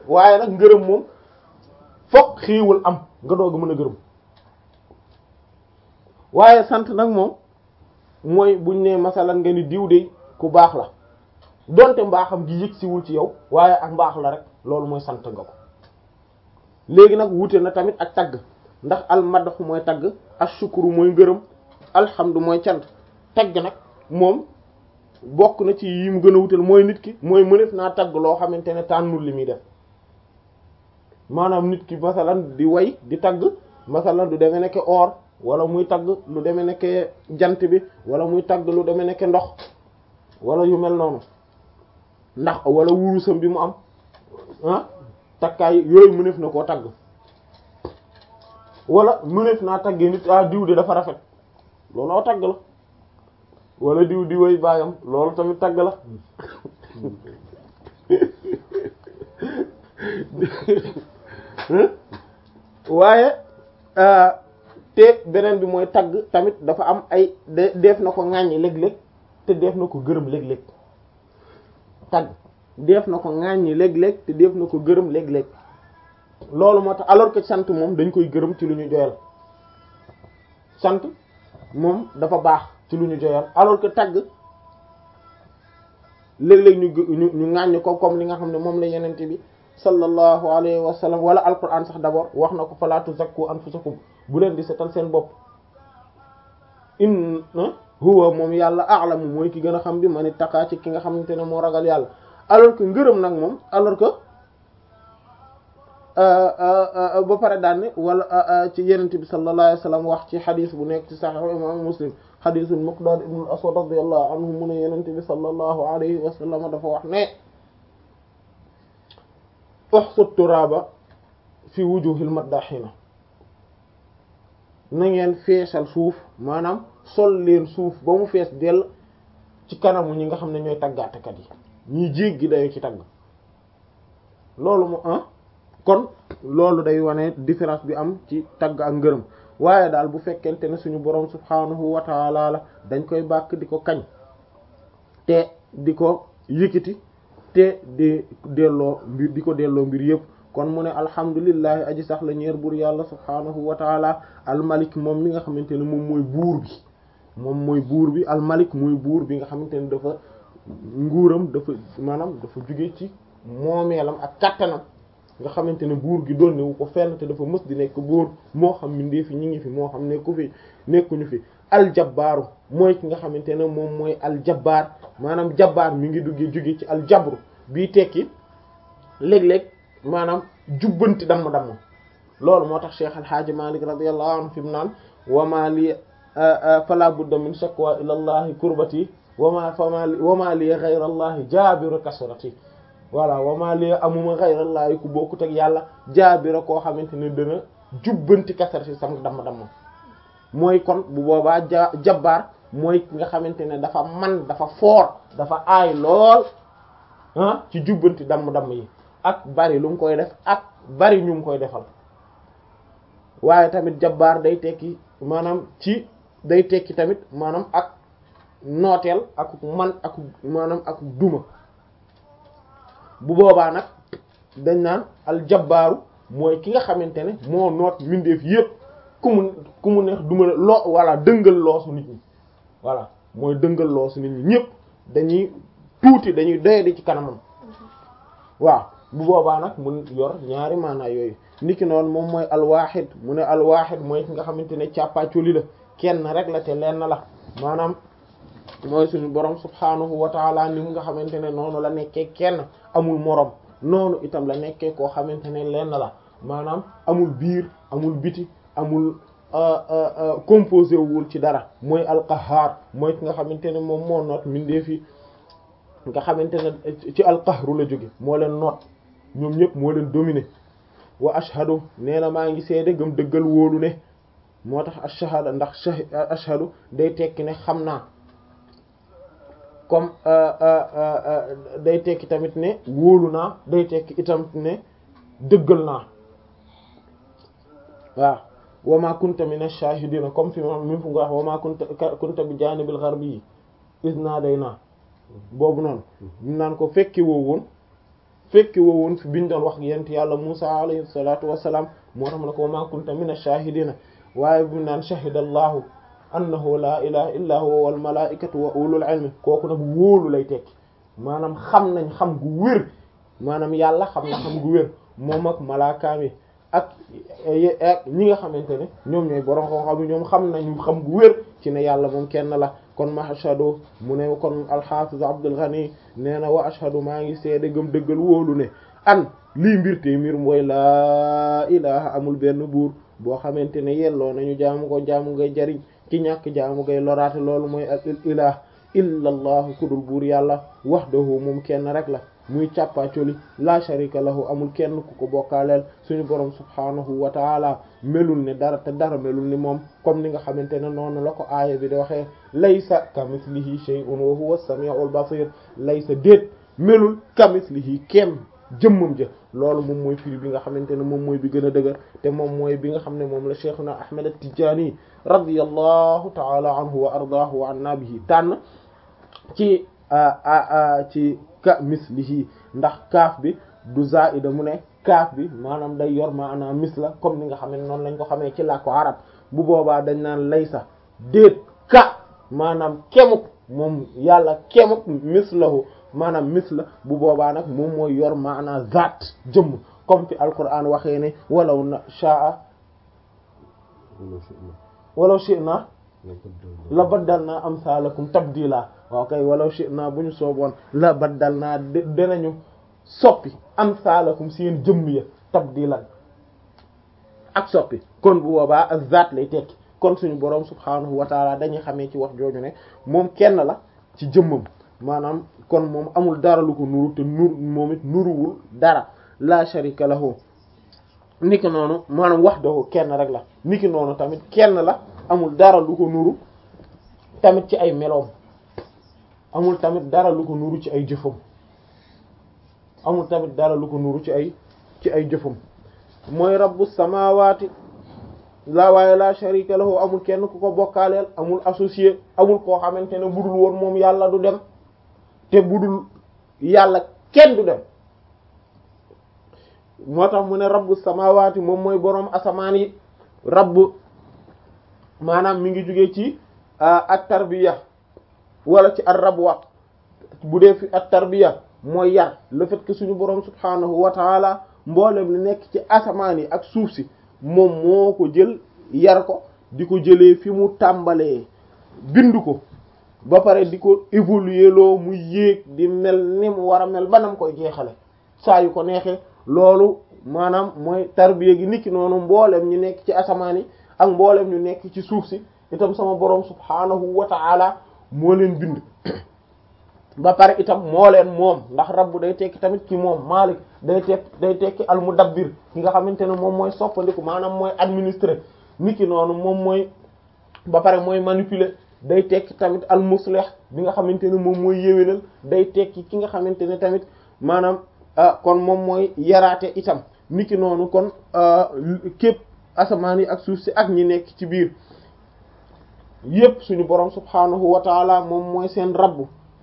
waaye nag ngërëm moom fokk xiiwul am nga doog a mën a gërëm waaye sant nag moom mooy buñ ne masalan nga ni diw de ku baax la donte mbaaxam gi yëg siwul ci yow waaye ak mbaax la rek loolu mooy sant nga ko léegi nag wuute na tamit ak tagg ndax al madaxu mooy tagg ashukuru mooy ngërëm alhamdu mooy cant tagg nag moom bokk na ci yi mu gën a wutal mooy nit ki mooy mënef naa tagg loo xamante ne tànnul li muy def maanaam nit ki masalan di way di tagg masalan du demee nekke or wala muy tagg lu demee nekke jant bi wala muy tagg lu demee nekke ndox wala yu mel noonu ndax wala wurusam bi mu am ah takkaay yooyu mënef na koo tagg wala mënef naa taggee nit ah diw de dafa rafet loolu aw tagg la wala diw di way baayam loolu tamit tagg la waaye te beneen bi mooy tagg tamit dafa am ay de def na ko ŋàññi léeg-léeg te def na ko gërëm léeg-léeg tagg def na ko ŋàññi léeg-léeg te def na ko gërëm léeg-léeg loolu moo tax alors que sant moom dañ koy gërëm ci lu ñu joyal sant moom dafa baax ci lu ñu joyal alors que tagg léeg-léeg ñu ñu ñu ŋàññ ko comme li nga xam ne moom la yenente bi sallallahu alayhi wa sallam wala alquran sax d'abord wax na ko fala tuzakku anfusakum bu leen di setal seen bopp in huwa moom yàlla a'lamu mooy ki gën a xam bi man ittaqa ci ki nga xamante ne moo ragal yàlla alors que ngërëm nag moom alors que ba pare daan ne wala ci yenente bi sallallahu alayhi wa sallam wax ci xadis bu nekk ci sahih imam muslim xadisul miqdad ibn al aswad radiyallahu anhu mu ne yenente bi sallallahu alayhi wa sallam dafa wax ne uxsu turaba fi wujuhil maddaxina na ngeen feesal suuf maanaam sol leen suuf ba mu fees dell ci kanamu ñi nga xam ne ñooy tàggaatekat yi ñiy jéggi dayo ci tagg loolu mu ah kon loolu day wane différence bi am ci tagg ak ngërëm waaye daal bu fekkente ne suñu boroom subhaanahu wa taala la dañ koy bàkk di ko kañ te di ko yëkkati te di delloo mbir di ko delloo mbir yëpp kon mu ne alhamdulillahi aji sax la ñeer buur yàlla subhaanahu wa taala almalik moom mi nga xamante ne moom mooy buur bi moom mooy buur bi almalik mooy buur bi nga xamante ne dafa nguuram dafa maanaam dafa jóge ci moomeelam ak kattanam nga xamante ne buur gi doon wu ko fenn te dafa mës di nekk buur moo xam mindee fi ñi ngi fi moo xam nekku fi nekkuñu fi aljabbaaru mooy ki nga xamante ne moom mooy aljabbaar maanaam jabbaar mi ngi duggee jóge ci aljabru bii tekki léeg-léeg maanaam jubbanti damm-damm loolu moo tax Cheikh Alhaaji Malik radiyallahu anhu fi mu naan wama li fala budda min shakwa ila allahi kurbati wama fama wama li ghayra allahi jaabiru kasrati voilà wama li amuma ghayra allahi ku bokkut ak yàlla jaabira koo xamante ne dana jubbanti kasrati sam damm-damm mooy kon bu boobaa ja jabbaar mooy ki nga xamante ne dafa man dafa foor dafa aay lool ah ci jubbanti damm-damm yi ak bari lu mu koy def ak bari ñu mu koy defal waaye tamit jabbaar day tekki maanaam ci day tekki tamit maanaam ak nooteel ak man ak maanaam ak duma bu boobaa nag dañ naan al jabbaaru mooy ki nga xamante ne moo noot mbindeef yépp ku mu ku mu neex duma loo voilà dëngal loosu nit ñi voilà mooy dëngal loosu nit ñi ñépp dañuy tuuti dañuy doyadi ci kanamam waaw bu boobaa nag mun yor ñaari maanaa yooyu niki noonu moom mooy alwaaxid mu ne alwaaxid mooy ki nga xamante ne càppaacoli la kenn rek la te lenn la maanaam mooy suñu borom subhaanahu wa taala ni mu nga xamante ne noonu la nekkee kenn amul morom noonu itam la nekkee koo xamante ne lenn la maanaam amul biir amul biti amul composé wul ci dara mooy alqahaar mooy ki nga xamante ne moom moo noot mindee fi nga xamante ne ci alqahru la jóge moo leen noot ñoom ñëpp moo leen dominé wa ashhadu nee na maa ngi seede gëm dëggal wóolu ne moo tax ashhadu ndax ashhadu day tekki ne xam naa comme day tekki tamit ne wóolu naa day tekki itam ne dëggal naa waaw wa ma kunta min ash-shahidina comme fi mi fu nga wax wa ma kunta kunta bi janibil gharbi iz nadayna boobu noonu ñu naan ko fekki woo woon fekki wowoon fi biñ doon wax yent yàlla Musa alayhi salatu wassalam moo tax na ko ma kunta min ash-shahidina waaye bu naan shahida allahu annahu la ilaha illa huwa wal malaikatu wa ulul ilmi kooku nag wóolu lay tekki maanaam xam nañ xam gu wér maanaam yàlla xam na xam gu wér moom ak malaakaam yi ak ak ñi nga xamante ne ñoom ñooy borom xam-xam ñoom xam nañu xam gu wér ci ne yàlla moom kenn la kon ma ashhadu mu ne kon al-Hafiz Abdul Ghani nee na wa ashhadu maa ngi seede gëm dëggal wóolu ne an lii mbir te mbir mooy laa ilaha amul benn buur boo xamante ne yelloo nañu jaamu ko jaamu ngay jariñ ki ñàkk jaamu ngay loraate loolu mooy al ilah illa allahu kudul buur yàlla wahdahu moom kenn rek la muy càppaacoli la sharika lahu amul kenn ku ko bokkaaleel suñu borom subhanahu wa taala melul ne dara te dara melul ni moom comme ni nga xamante ne noonu la ko aaya bi di waxee laysa kamislihi shay'un wa huwa as-sami'ul basir laysa déet melul kamislihi kenn jëmmam ja loolu moom mooy firi bi nga xamante ne moom mooy bi gën a dëgër te moom mooy bi nga xam ne moom la cheikhuna ahmad at-tijani radiyallahu ta'ala anhu wa ardaahu wa anna bihi tànn ci ci ka mislihi ndax kaaf bi du zaida mu ne kaaf bi maanaam day yor maanaam misla comme ni nga xam ne noonu lañ ko xamee ci làkku arab bu boobaa dañ naan laysa déet ka maanaam kemuk moom yàlla kemuk mislahu maanaam misla bu boobaa nag moom mooy yor maanaam zaat jëmm comme fi alquran waxee ne walaw na shaa walaw shi'na la baddalna amsalakum tabdila waaw kay walaw shi'na bu ñu sooboon la baddalna dinañu soppi amsalakum seen jëmm ya tabdilan ak soppi kon bu boobaa ak zaat lay tekki kon suñu boroom subhaanahu wa taala dañuy xamee ci wax jooju ne moom kenn la ci jëmmam maanaam kon moom amul dara lu ko nuru te nur moom it nuruwul dara la sharika lahu niki noonu maanaam wahdahu kenn rek la niki noonu tamit kenn la amul dara lu ko nuru tamit ci ay meloom amul tamit dara lu ko nuru ci ay jëfam amul tamit dara lu ko nuru ci ay ci ay jëfam mooy rabbu samawati la waaye la sharika lahu amul kenn ku ko bokkaaleel amul associé amul koo xamante ne budul woon moom yàlla du dem te budul yàlla kenn du dem moo tax mu ne rabbu samawati moom mooy boroom asamaan yi rabbu maanaam mi ngi jóge ci at tarbiya wala ci ar rabwa bu dee fi at tarbiya mooy yar le fait que suñu boroom subhanahu wa taala mboolem li nekk ci asamaan yi ak suuf si moom moo ko jël yar ko di ko jëlee fi mu tàmbalee bind ko ba pare di ko évoluer loo mu yéeg di mel ni mu war a mel banam koy jeexale saa yu ko neexee loolu maanaam mooy tarbiya gi niki noonu mboolem ñu nekk ci asamaan yi ak mboolem ñu nekk ci suuf si itam sama boroom subhaanahu wa ta'ala moo leen bind ba pare itam moo leen moom ndax rabbu day tekki tamit ci moom maalik day tekk day tekki al mudabbir ki nga xamante ne moom mooy soppandiku maanaam mooy administrer niki noonu moom mooy ba pare mooy manipuler day tekki tamit al muslih bi nga xamante ne moom mooy yéwénal day tekki ki nga xamante ne tamit maanaam kon moom mooy yaraate itam niki noonu kon képp asamaan yi ak suuf si ak ñi nekk ci biir yépp suñu borom subhaanahu wa taala moom mooy seen rabbu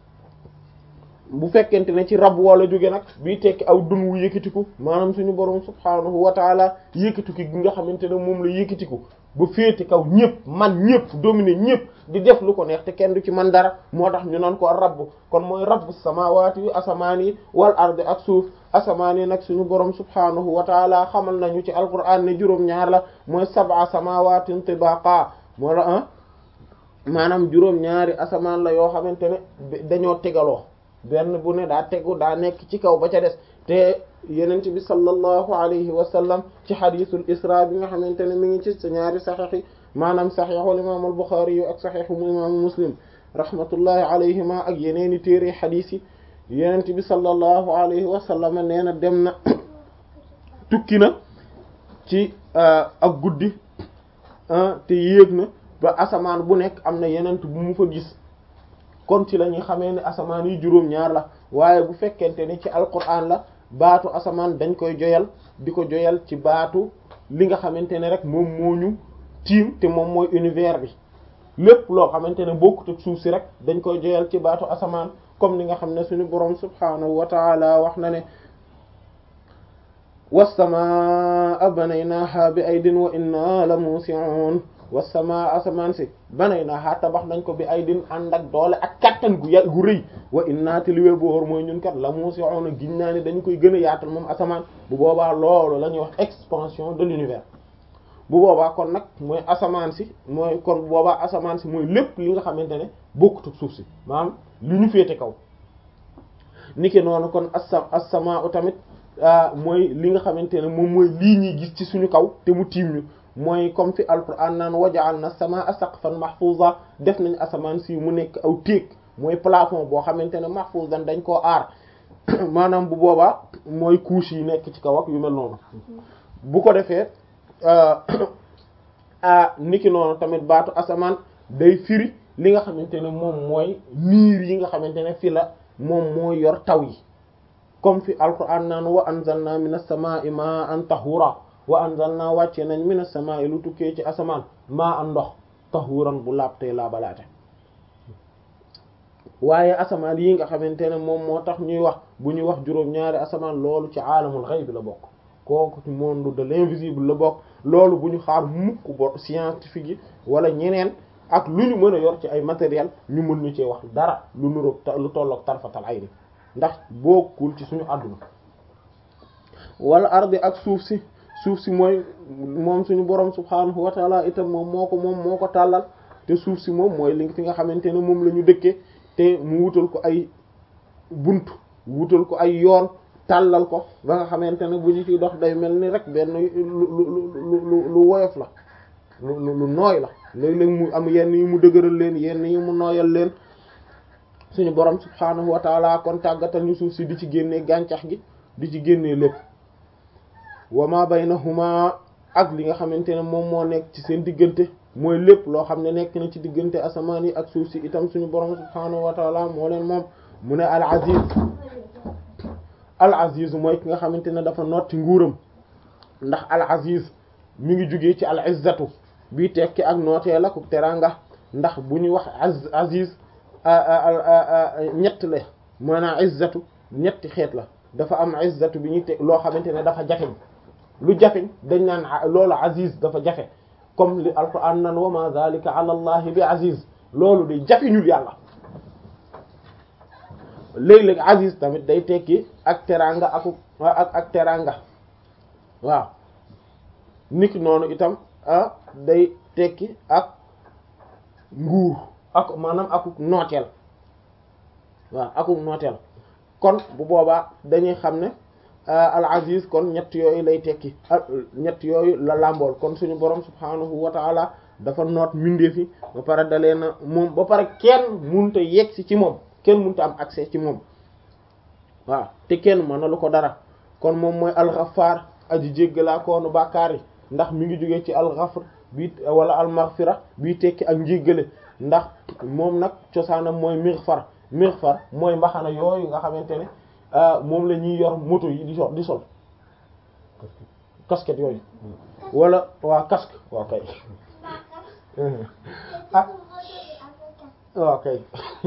bu fekkente ne ci rab wala jóge nag bii tekki aw dun wu yëkkatiku maanaam suñu borom subhaanahu wa taala yëkkatiku gi nga xamante ne moom la yëkkatiku ba féete kaw ñëpp man ñëpp dominer ñëpp di def lu ko neex te kenn du ci man dara moo tax ñu naan ko rabb kon mooy rabbu samaawaati yu asamaan yi wal ardi ak suuf asamaan yi nag suñu borom subhaanahu wa taala xamal nañu ci alquran ne juróom-ñaar la mooy sab'a samawaatin tibaqa moo la ah maanaam juróom-ñaari asamaan la yoo xamante ne dañoo tegaloo benn bu ne daa tegu daa nekk ci kaw ba ca des te yenent bi sallallahu alayhi wa sallam ci xadisul isra bi nga xamante ne mi ngi ci sa ñaari saxiix yi maanaam saxiixul imaam al buxaari yu ak saxiixu imaamu muslim rahmatullahi alayhima ak yeneeni téere xadiis yi yenent bi sallallahu alayhi wa sallam nee na dem na tukki na ci ak guddi te yéeg na ba asamaan bu nekk am na yenent bu mu fa gis kon ci la ñuy xamee ne asamaan yi juróom-ñaar la waaye bu fekkente ni ci alquran la baatu asamaan dañ koy joyal di ko joyal ci baatu li nga xamante ne rek moom moo ñu tiim te moom mooy univers bi lépp loo xamante ne bokkut ak suuf si rek dañ koy joyal ci baatu asamaan comme ni nga xam ne suñu borom subhaanahu wa taala wax na ne wassamaa banaynaaha bi aydin wa inna la muusi'un wassamaa asamaan si banaynaaha tabax nañ ko bi aydin ànd ak doole ak kattan gu yà gu rëy wa inna te li wér bu wóor mooy ñun kat la muusi'un giñ naa ni dañu koy gën a yaatal moom asamaan bu boobaa loolu la ñuy wax expansion de l'univers bu boobaa kon nag mooy asamaan si mooy kon bu boobaa asamaan si mooy lépp li nga xamante ne bokkut ak suuf si maanaam li ñu féete kaw niki noonu kon asa as-samaa tamit mooy li nga xamante ne moom mooy lii ñuy gis ci suñu kaw te mu tiim ñu mooy comme fi alquran naan waja'alna as-samaa saqfan mahfuza def nañ asamaan si mu nekk aw téeg mooy plafond boo xamante ne mahfuzan dañ koo aar maanaam bu boobaa mooy couche yi nekk ci kaw ak yu mel noonu bu ko defee ah niki noonu tamit baatu asamaan day firi li nga xamante ne moom mooy niir yi nga xamante ne fi la moom mooy yor taw yi comme fi alquran naan wa anzalna minas samaa'i ma'an tahura wa anzalna wàcce nañ minas samaa'i lu tukkee ci asamaan maa an ndox tahuran bu laabtee laabalaate waaye asamaan yi nga xamante ne moom moo tax ñuy wax bu ñuy wax juróom-ñaari asamaan loolu ci aalamul ghayb la bokk kooku ci monde de l'invisible la bokk loolu bu ñu xaar mukk bo scientifique yi wala ñeneen ak lu ñu mën a yor ci ay matériel ñu mën ñu cee wax dara lu nuroog lu tolloog tarfatal ayni ndax bokkul ci suñu àdduna wala ardi ak suuf si suuf si mooy moom suñu borom subhaanahu wa taala itam moom moo ko moom moo ko tàllal te suuf si moom mooy li fi nga xamante ne moom la ñu dëkkee te mu wutal ko ay bunt wutal ko ay yoon tàllal ko ba nga xamante ne bu ñu ciy dox day mel ni rek benn lu lu lu lu woyof la lu lu nooy la léeg-léeg mu am yenn yi mu dëgëral leen yenn yi mu nooyal leen suñu borom subhaanahu wa taala kon tàggatal ñu suuf si di ci génnee gàncax gi di ci génnee lépp wa ma baynahuma ak li nga xamante ne moom moo nekk ci seen diggante mooy lépp loo xam ne nekk na ci diggante asamaan yi ak suuf si itam suñu borom subhaanahu wa taala moo leen moom mu ne al aziz al aziz mooy ki nga xamante ne dafa notti nguuram ndax al aziz mi ngi jugee ci al izzatu bii tekki ak nootee la ku teranga ndax bu ñuy wax az aziz ñett la maanaam izzatu ñetti xeet la dafa am izzatu bi ñuy teg loo xamante ne dafa jafeñ lu jafeñ dañ naan loolu aziz dafa jafe comme li alquran nan wa ma zalika ala allahi bi aziz loolu day jafeñul yàlla léeg-léeg aziz tamit day tekki ak teranga aku ak ak teranga waaw niki noonu itam ah day tekki ak nguur ak maanaam akuk nooteel waaw akuk nooteel kon bu boobaa dañuy xam ne al aziz kon ñett yooyu lay tekki ñett yooyu la làmbool kon suñu borom subhanahu wa taala dafa noot mindeefi ba pare dalee na moom ba pare kenn munta yegsi ci moom kenn munta am accès ci moom waaw te kenn mënalu ko dara kon moom mooy al-Ghaffar aji jéggalaa koonu bàkkaar yi ndax mi ngi jógee ci al-Ghafr bi wala al-Maghfira bii tekki ak njéggale ndax moom nag cosaanam mooy Mighfar Mighfar mooy mbaxana yooyu nga xamante ne moom la ñuy yor moto yi di sol di sol casquette yooyu wala waa casque waa kay ah waa kay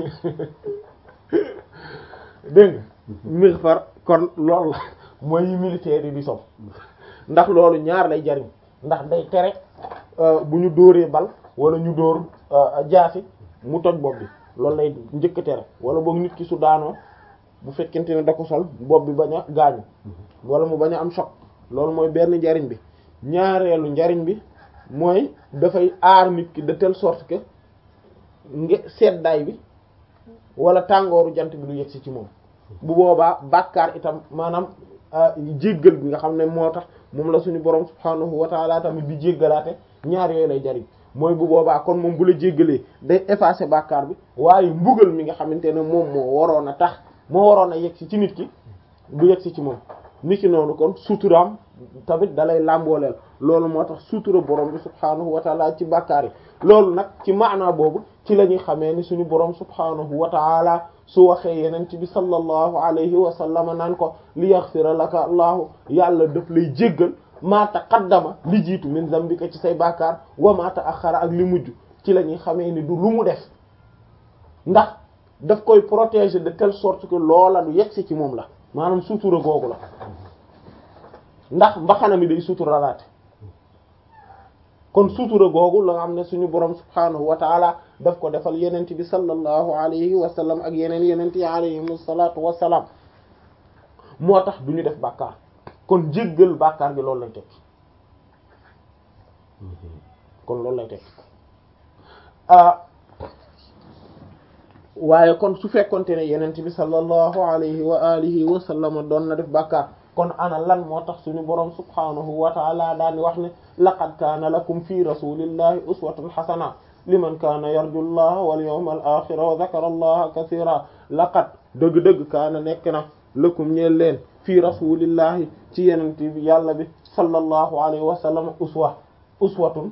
dégg nga Mighfar kon loolu la mooy yi militaire yi di sol ndax loolu ñaar lay jariñ ndax day tere bu ñu dóoree bal wala ñu dóor jaasi mu toj bopp bi loolu lay njëkk tere wala boog nit ki su daanoo bu fekkente ne da ko sol bopp bi bañ a gaañu wala mu bañ a am choc loolu mooy benn njariñ bi ñaareelu njariñ bi mooy dafay aar nit ki de telle sorte que nge seddaay bi wala tàngooru jant bi du yegsi ci moom bu boobaa bàkkaar itam maanaam jéggal bi nga xam ne moo tax moom la suñu borom subhaanahu wa taala tamit di jéggalaate ñaar yooyu lay jariñ mooy bu boobaa kon moom bu la jéggalee day effacer bàkkaar bi waaye mbugal mi nga xamante ne moom moo waroon a tax moo waroon a yegsi ci nit ki du yegsi ci moom nit ki noonu kon suturaam tamit dalay làmbooleel loolu moo tax sutura borom bi subhaanahu wa taala ci bàkkaar yi loolu nag ci maanaa boobu ci la ñuy xamee ni suñu borom subhaanahu wa taala su waxee yenent bi sallallahu alayhi wa sallam naan ko li yaghfira laka allahu yàlla daf lay jéggal maa taqaddama li jiitu min zambika ci say bàkkaar wa maa ta'akhkhara ak li mujj ci la ñuy xamee ni du lu mu def ndax daf koy protéger de telle sorte que loola du yegsi ci moom la maanaam sutura googu la ndax mbaxana mi day suturalaate kon sutura googu la nga xam ne suñu borom subhaanahu wa taala daf ko defal yenent bi sallallahu alayhi wa sallam ak yeneen yenent yi alayhim salaatu wassalaam moo tax du ñu def bàkkaar kon jéggal bàkkaar gi loolu lay tekki kon loolu lay tekki waaye kon su fekkonte ne yenent bi sallallahu alayhi wa alihi wa sallam doon na def bàkkaar kon ana lan moo tax suñu boroom subhaanahu wa taala daani wax ne laqad kaana lakum fi rasulillahi uswatun hasana liman kaana yarju llaha wal yawmal axira wa dhakara allaha kathira laqad dëgg-dëgg kaana nekk na lakum ñeel leen fii rasulillahi ci yenent bi yàlla bi sallallahu alayhi wa sallam uswa uswatun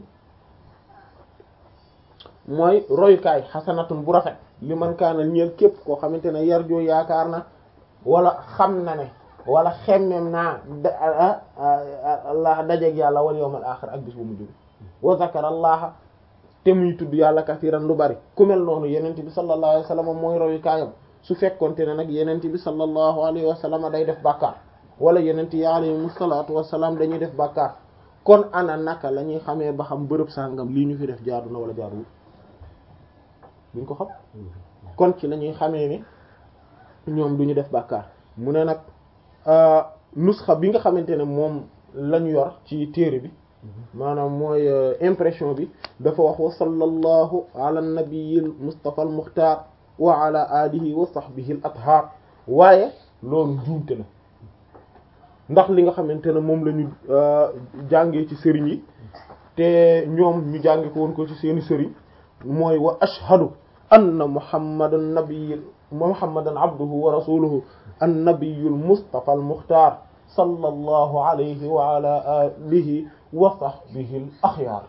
mooy royukaay xasanatun bu rafet li man kaana ñeel képp koo xamante ne yarjoo yaakaar na wala xam na ne wala xemmem naa allah dajeeg yàlla wal yawmal axir ak bis bu mujj bi wa zakara allaha te muy tudd yàlla kasiran lu bari ku mel noonu yenente bi sallallahu alayhi wa sallam mooy royukaayam su fekkonte ne nag yenente bi sallallahu alayhi wa sallam day def bàkkaar wala yenente yi alayhim salaatu wasalaam dañuy def bàkkaar kon ana naka la ñuy xamee ba xam bërëb sàngam lii ñu fi def jaadu na wala jaaduwul duñ ko xam kon ci la ñuy xamee ni ñoom duñu def bàkkaar mu ne nag nusxa bi nga xamante ne moom lañu yor ci téere bi maanaam mooy impression bi dafa wax wa sallallahu ala nabiyil mustafa al muxtaar wa ala alihi wa sahbihi al athar waaye loolu njuumte la ndax li nga xamante ne moom la ñu jàngee ci sëriñ yi te ñoom ñu jànge ko woon ko ci seeni sëriñ mooy wa ashhadu anna muhammadan nabiyil muhammadan abduhu wa rasuluhu an nabiyul mustafa al muxtaar sallallahu alayhi wa ala alihi wa sahbihi al axyaar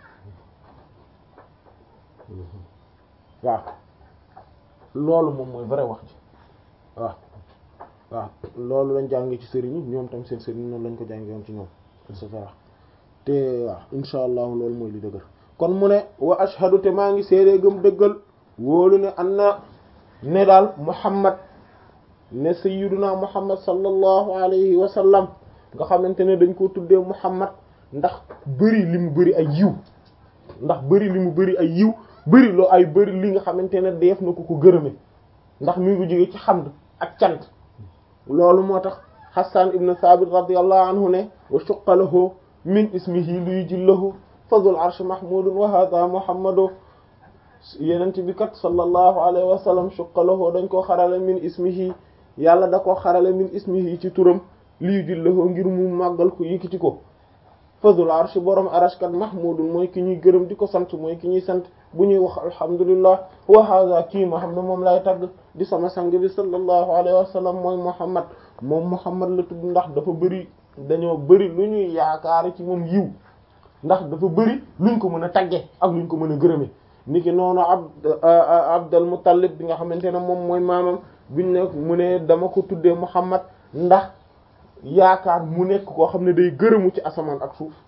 waaw loolu moom mooy vrai wax ji waaw waaw loolu lañ jàngee ci sëriñ yi ñoom tam seen sëriñ noonu lañ ko jàngee woon ci ñoom et cetera te waaw insha allah loolu mooy li dëgër kon mu ne wa ashhadu te maa ngi seedee gëm dëggal wóolu ne an na ne daal muhammad ne sayyiduna muhammad sallallahu alayhi wa sallam nga xamante ne dañ ko tuddee muhammad ndax bëri li mu bëri ay yiw ndax bëri li mu bëri ay yiw bëri loo ay bëri li nga xamante ne def na ko ko gërëme ndax mi ngi jóge ci xamd ak cant loolu moo tax Hassan ibn Thabit radiyallahu anhu ne wa shuqqa lahu min ismihi luy jillahu fadul arsh mahmudun wa hadha muhammadu yenent bi kat sallallahu alayhi wa sallam shuqqa lahu dañ koo xarale min ismihi yàlla da koo xarale min ismihi ci turam luy jillahu ngir mu màggal ko yëkkati ko fadul arsh borom arash kat mahmudun mooy ki ñuy gërëm di ko sant mooy ki ñuy sant bu ñuy wax alhamdulillah wa hadha kii ma xam ne moom lay tagg di sama sang bi sallallahu alayhi wa sallam mooy muhammad moom muhammad la tudd ndax dafa bëri dañoo bëri lu ñuy yaakaar ci moom yiw ndax dafa bëri luñ ko mën a tagge ak luñ ko mën a gërëme niki noonu abd abdal muttalib bi nga xamante ne moom mooy maamam biñ ne mu ne dama ko tuddee muhammad ndax yaakaar mu nekk koo xam ne day gërëmu ci asamaan ak suuf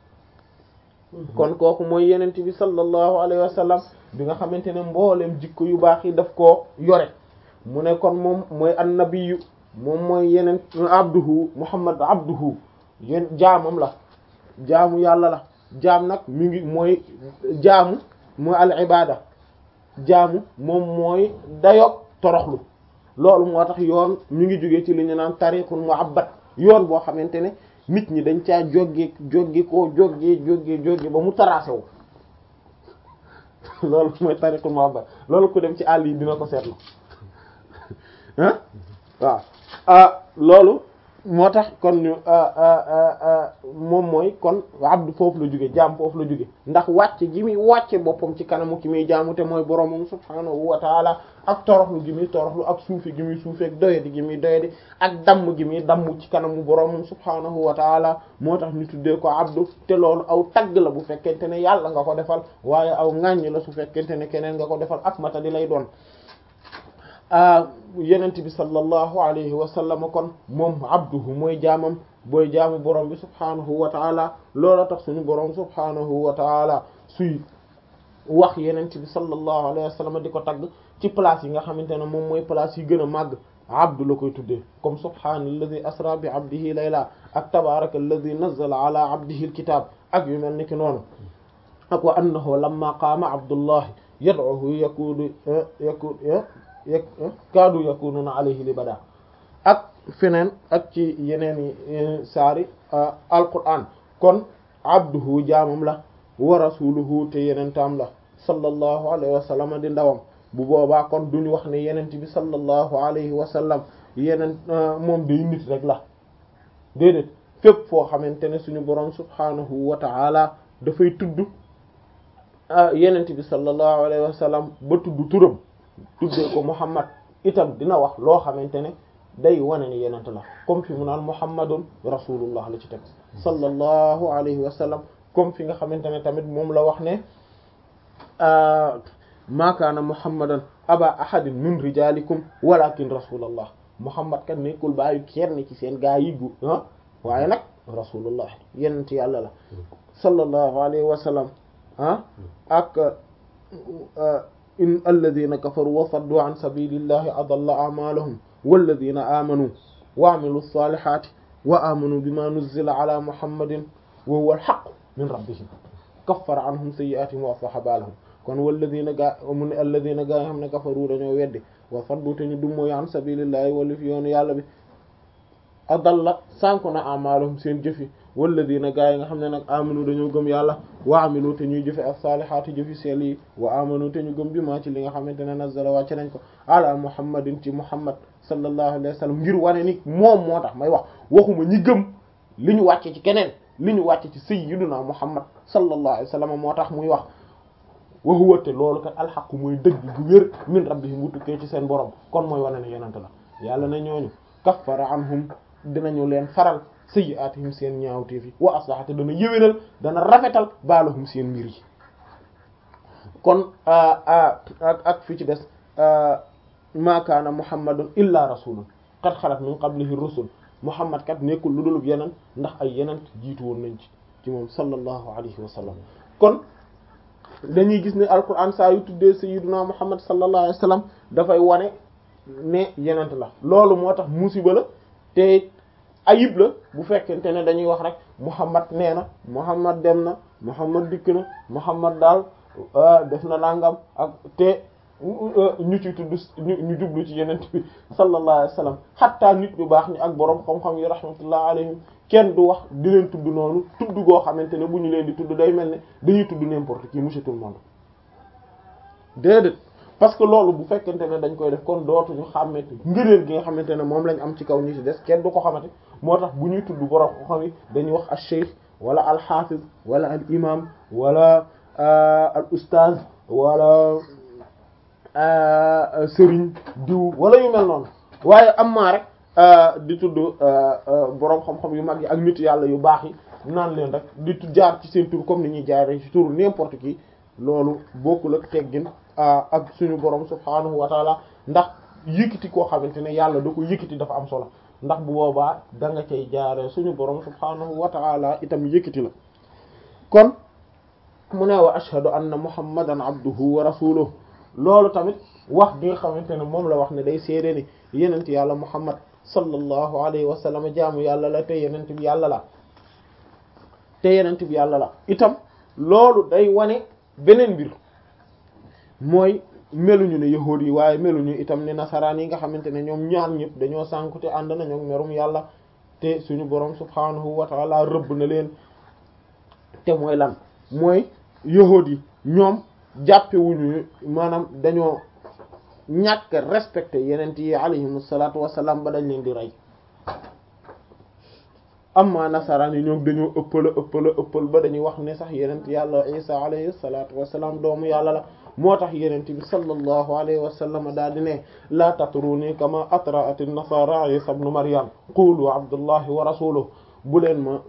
kon kooku mooy yenent bi sallallahu alayhi wa sallam bi nga xamante ne mboolem jikko yu baax yi daf koo yore mu ne kon moom mooy annabiyu moom mooy yeneen abduhu muhammad abduhu yéen jaamam la jaamu yàlla la jaam nag mi ngi mooy jaamu mooy al ibada jaamu moom mooy dayog toroxlu loolu moo tax yoon mi ngi jógee ci li ñu naan tariqul mu'abbad yoon boo xamante ne nit ñi dañ caa jóge jóge koo jóge jóge jóge ba mu tracé wu loolu mooy tariqul mu'abbad loolu ku dem ci àll yi dina ko seetlu ah waaw ah loolu moo tax kon ñu moom mooy kon abdu foofu la jóge jaam foofu la jóge ndax wàcce gi muy wàcce boppam ci kanamu ki muy jaamu te mooy boromam subhaanahu wa taala ak toroxlu gi muy toroxlu ak suufi gi muy suufeek doyadi gi muy doyadi ak damm gi muy damm ci kanamu boromam subhaanahu wa taala moo tax ñu tuddee ko abdu te loolu aw tagg la bu fekkente ne yàlla nga ko defal waaye aw ŋàññ la su fekkente ne keneen nga ko defal ak mata di lay doon yenent bi sallallahu alayhi wa sallam kon moom abduhu mooy jaamam booy jaamu borom bi subhaanahu wa taala loola tax suñu borom subhaanahu wa taala suy wax yenent bi sallallahu alayhi wa sallam di ko tagg ci place yi nga xamante ne moom mooy place yi gën a màgg abdu la koy tuddee comme subhaanalladi asra bi abdihi layla ak tabaraka alladi nazzala ala abdihi alkitab ak yu mel ni ki noonu ak wa annahu lamma qaama abdullahi yad'uhu yakunu yakun yak kaadu yakununa alayhi libada ak feneen ak ci yeneen i saari alquran kon abduhu jaamam la wa rasuluhu te yeneen taam la sallallahu alayhi wa sallam di ndawam bu boobaa kon duñu wax ne yenent bi sallallahu alayhi wa sallam yeneen moom day nit rek la déedéet fépp foo xamante ne suñu boroom subhanahu wa ta'ala dafay tudd yenent bi sallallahu alayhi wa sallam ba tudd turam tuddee ko muhammad itam dina wax loo xamante ne day wane ni yenent la comme fi mu naan muhammadun rasulullah la ci teg sallallahu alayhi wa sallam comme fi nga xamante ne tamit moom la wax ne ma kaana muhammadan aba ahadin min rijalikum walakin rasulallah muhammad kan nekkul bàyyi kenn ci seen gaa yi gu ah waaye nag rasulullah yenent yàlla la sallallahu alayhi wa sallam ah ak in alladhina kafaru wa saddu an sabilillahi adalla a'malahum walladhina amanu wa amilu salihati wa amanu bima nuzzila ala muhammadin wa huwa al-haqq min rabbihim kaffara anhum sayyi'atihim wa aslaha balahum kon walladhina gaa mu ne alladhina gaa nga xam ne kafaru dañoo weddi wa saddu te ñu dummóoyu an sabilillahi wala fi yoonu yàlla bi adalla sànku na a'malahum seen jëfi walladina gaa yi nga xam ne nag amanu dañoo gëm yàlla wa amilu te ñuy jëfe as-salihati jëfi seel yi wa amanu te ñu gëm bi maa ci li nga xamante ne nazzala wàcce nañ ko ala muhammadin ci muhammad sallallahu alayhi wa sallam ngir wane ni moom moo tax may wax waxuma ñi gëm li ñu wàcce ci keneen li ñu wàcce ci sayyiduna muhammad sallallahu alayhi wa sallam moo tax muy wax wa huwa te loolu kat alxaqu mooy dëgg gu wér min rabbihim bu tukkee ci seen borom kon mooy wane ne yonent la yàlla na ñooñu kaffara anhum dinañu leen faral sayyi'atihim seen ñaawteef yi wa aslaha te dana yëwénal dana rafetal baalahum seen mbir yi kon ak ak fi ci des ma kaana muhammadun illa rasulun qad xalat min qablihi rusul muhammad kat nekkul lu dulub yeneen ndax ay yeneen jiitu woon nañ ci ci moom sallallahu alayhi wa sallam kon dañuy gis ne alquran saa yu tuddee sayyiduna muhammad sallallahu alayhi wa sallam dafay wane ne yenent la loolu moo tax musiba la te ayib la bu fekkente ne dañuy wax rek muhammad nee na muhammad dem na muhammad dikk na muhammad daal def na nangam ak te ñu ci tudd ñu jublu ci yenent bi sallallahu alayhi wa sallam xatta nit ñu baax ni ak boroom xam-xam yi rahmatullah alayhim kenn du wax di leen tudd noonu tudd goo xamante ne bu ñu leen di tudd day mel ne dañuy tudd n'importe qui monsieur tout le monde déedéet parce que loolu bu fekkente ne dañ koy def kon dootuñu xàmmete ngëneel gi nga xamante ne moom lañ am ci kaw ñu ci des kenn du ko xamante moo tax bu ñuy tudd borom xam yi dañuy wax al cheikh wala al hafiz wala al imam wala al ustaz wala sëriñ diw wala yu mel noonu waaye am maa rek di tudd borom xam-xam yu mag yi ak nit yàlla yu baax yi naan leen rek di jaar ci seen tur comme ni ñuy jaaree ci turu n'importe qui loolu bokkul ak teggin ak suñu borom subhaanahu wa taala ndax yëkkati koo xamante ne yàlla da ko yëkkati dafa am solo ndax bu boobaa da nga cay jaaree suñu borom subhaanahu wa taala itam yëkkati la kon mu ne wa ashhadu anna muhammadan abduhu wa rasuluhu loolu tamit wax bi nga xamante ne moom la wax ne day seede ni yenent yàlla muhammad sallallahu alayhi wa sallam jaamu yàlla la te yenent bi yàlla la te yenent bi yàlla la itam loolu day wane beneen mbir mooy meluñu ne yahuud yi waaye meluñu itam ne nasaraan yi nga xamante ne ñoom ñaar ñëpp dañoo sànku te ànd na ñoom merum yàlla te suñu borom subhaanahu wa taala rëbb na leen te mooy lan mooy yahuud yi ñoom jàppewuñu maanaam dañoo ñàkk respecté yenent yi alayhimu salaatu wassalaam ba dañ leen di rey amma nasaraan yi ñoom dañoo ëppala ëppala ëppal ba dañuy wax ne sax yenent yàlla isa alayhi salaatu wassalaam doomu yàlla la moo tax yenent bi sallallahu alayhi wa sallam daal di ne laa tatruni kama atraat an-nasara isa ibn maryam qulu abdullahi wa rasuluhu bu leen ma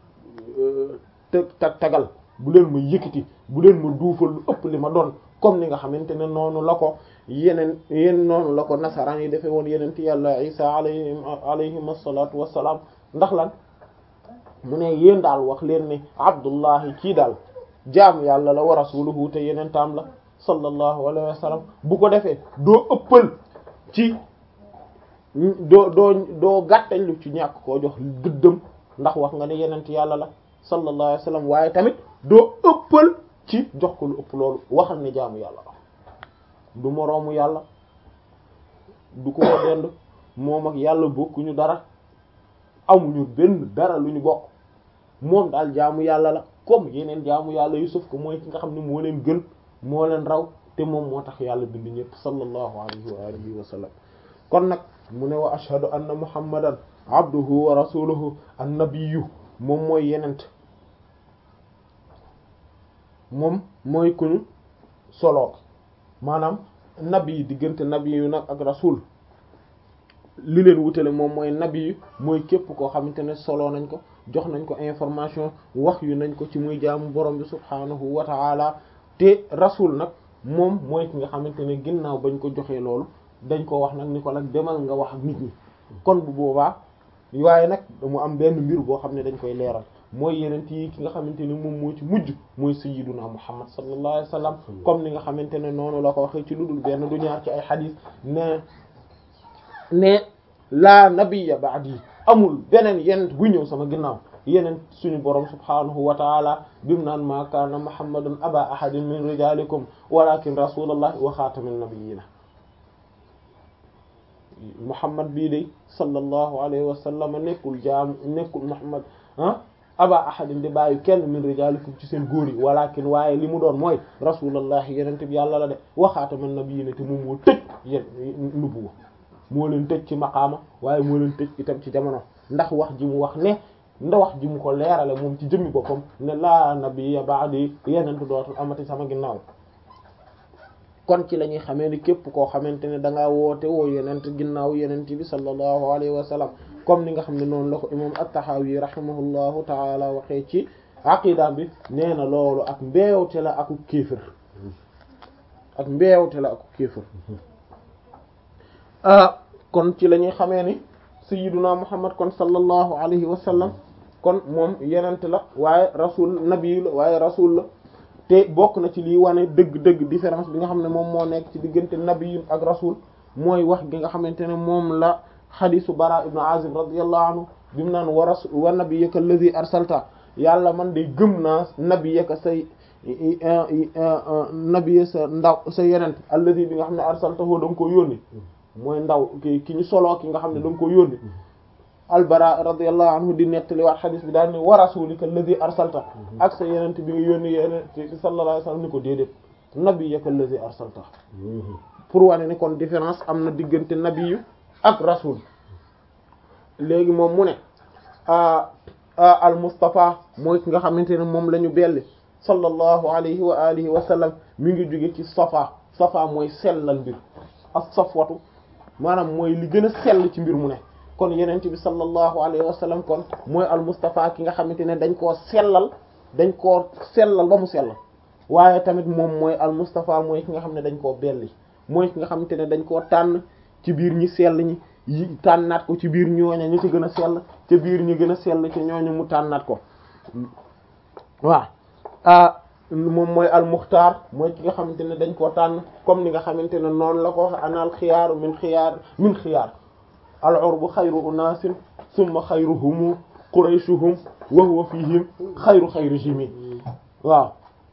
tag tagal bu leen ma yëkkati bu leen ma duufal lu ëpp li ma doon comme ni nga xamante ne noonu la ko yeneen yéen noonu la ko nasaraan yi defee woon yenent yàlla isa alayhi alayhim assalatu wassalaam ndax lan mu ne yéen daal wax leen ne abdullahi kii daal jaamu yàlla la wa rasuluhu te yeneen taam la sallallahu alayhi wa sallam bu ko defee doo ëppal ci doo doo doo gàttañ lu ci ñàkk koo jox gëddëm ndax wax nga ne yenent yàlla la sallallahu alayhi wasallam waaye tamit doo ëppal ci jox ko lu ëpp loolu waxal ne jaamu yàlla la du moroomu yàlla du ko dend moom ak yàlla bokkuñu dara amuñu benn dara lu ñu bokk moom daal jaamu yàlla la comme yeneen jaamu yàlla yu suuf ko mooy ki nga xam ne moo leen gën moo leen raw te moom moo tax yàlla bind ñëpp sallallahu alayhi wa alihi wa sallam kon nag mu ne wa ashhadu anna muhammadan abduhu wa rasuluhu annabiyyu moom mooy yenent moom mooy kuñu solo maanaam nabi yi diggante nabi yu nag ak rasul li leen wutale moom mooy nabi yu mooy képp koo xamante ne solo nañ ko jox nañ ko information wax yu nañ ko ci muy jaamu borom bi subhaanahu wa ta'ala te rasul nag moom mooy ki nga xamante ne ginnaaw bañ ko joxee loolu dañ ko wax nag ni ko nag demal nga wax ak nit ñi kon bu boobaa waaye nag mu am benn mbir boo xam ne dañ koy leeral mooy yenent yi ki nga xamante ne moom moo ci mujj mooy sayyiduna muhammad sallallahu alayhi wa sallam comme ni nga xamante ne noonu la ko waxee ci lu dul benn du ñaar ci ay xadiis ne ne laa nabiyya ba'di amul beneen yenent bu ñëw sama ginnaaw yeneen suñu borom subhanahu wa taala bimu naan ma kaana muhammadun aba ahadin min rijalikum walakin rasulallahi wa xaatamin nabiyina muhammad bii day sallallahu alayhi wa sallam nekkul jaam nekkul muhammad ah aba ahadin di bàyyi kenn min rijalikum ci seen góor yi walakin waaye li mu doon mooy rasulallahi yenente bi yàlla la de wa xaatamin nabiyina te moom moo tëj yén nubuwa moo leen tëj ci maqaama waaye moo leen tëj itam ci jamono ndax wax ji mu wax ne nda wax ji mu ko leerale moom ci jëmmi boppam ne laa nabiyya ba'di yenentu dootul amati sama ginnaaw kon ci la ñuy xamee ni képp koo xamante ne da ngaa woote woo yenent ginnaaw yenent bi sallallahu alayhi wa sallam comme ni nga xam ne noonu la ko imam at-Tahawi rahimahullahu taala waxee ci aqida bi nee na loolu ak mbeewte la aku kéefër ak mbeewte la aku kéefër ah kon ci la ñuy xamee ni sayyiduna muhammad kon sallallahu alayhi wa sallam kon moom yenent la waaye rasul nabi la waaye rasul la te bokk na ci liy wane dëgg-dëgg différence bi nga xam ne moom moo nekk ci diggante nabi ak rasul mooy wax gi nga xamante ne moom la xadisu bara ibnu azib radiyallahu anhu bi mu naan wa rasul wa nabiyyaka allazi arsalta yàlla man de gëm naa nabiyyaka say nabiy sa ndaw sa yenent allazi bi nga xam ne arsaltahu da nga ko yónni mooy ndaw ki ki ñu soloo ki nga xam ne da nga ko yónni albara radiyallahu anhu di nettali waat xadis bi daal ni wa rasulika alladhi arsalta ak sa yenent bi nga yónni yenent sallallahu alayhi wasallam ni ko déedéet nabiyyaka alladhi arsalta pour wane ni kon différence am na diggante nabiyu ak rasul léegi moom mu ne al mustafa mooy ki nga xamante ne moom la ñu belli sallallahu alayhi wa alihi wa sallam mi ngi jóge ci safa safa mooy sellal mbir as safwatu maanaam mooy li gën a sell ci mbir mu ne kon yenent bi sallallahu alayhi wa sallam kon mooy al mustafa ki nga xamante ne dañ koo sellal dañ koo sellal ba mu sell waaye tamit moom mooy al mustafa mooy ki nga xam ne dañ koo belli mooy ki nga xamante ne dañ koo tànn ci biir ñi sell ñi yi tànnaat ko ci biir ñooña ñu ci gën a sell ca biir ñi gën a sell ci ñooñu mu tànnaat ko waaw ah moom mooy al muxtaar mooy ki nga xamante ne dañ koo tànn comme ni nga xamante ne noonu la ko wax anal xiyaaru min xiyaar min xiyaar al urbu xayru unaasin summa xayruhum qurayshuhum wa huwa fihim xayru xayrihim waaw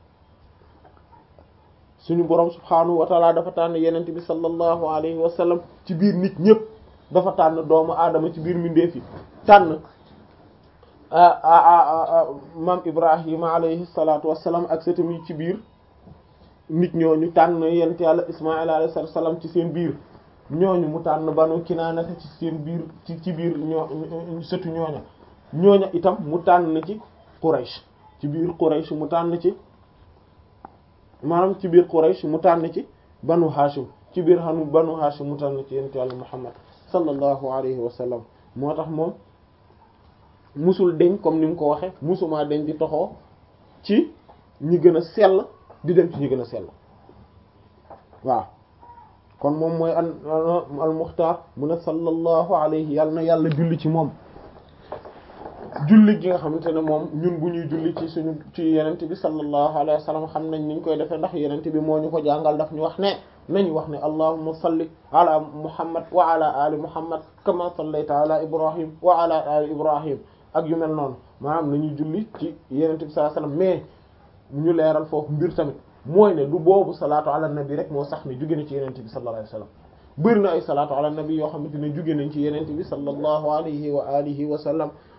suñu borom subhaanahu wa taala dafa tànn yenent bi sallallahu alayhi wa sallam ci biir nit ñëpp dafa tànn doomu aadama ci biir mbindeef yi tànn maam Ibrahima alayhi salaatu wassalaam ak sëtam yi ci biir nit ñooñu tànn yent yàlla Ismaïl alayhi salaam ci seen biir ñooñu mu tànn banu Kinaanata ci seen biir ci ci biir ñoo sëtu ñooña ñooña itam mu tànn ci Quraysh ci biir Quraysh mu tànn ci maanaam ci biir Quraysh mu tànn ci banu Hashim ci biir xanu banu Hashim mu tànn ci yent yàlla Muhammad sallallahu alayhi wa sallam moo tax moom musul deñ comme ni mu ko waxe musuma deñ di toxoo ci ñi gën a sell di dem ci ñi gën a sell waaw kon moom mooy al al muxtaar mu ne sallallahu alayhi yàlla na yàlla julli ci moom julli gi nga xamante ne moom ñun bu ñuy julli ci suñu ci yenent bi sallallahu alayhi wa sallam xam nañ niñ koy defee ndax yenent bi moo ñu ko jàngal daf ñu wax ne nañ wax ne allahumma salli ala muhammad wa ala ali muhammad kama sallayta ala ibrahim wa ala ali ibrahim ak yu mel noonu maanaam nañuy julli ci yenente bi sallallahu alayhi wasallam mais ñu leeral foofu mbir tamit mooy ne du boobu salaatu ala nabi rek moo sax ne jóge na ci yenente bi sallallahu alayhi wasallam bëri na ay salaatu ala nabi yoo xamante ne jóge nañ ci yenente bi sallallahu alayhi wa alihi wa sallam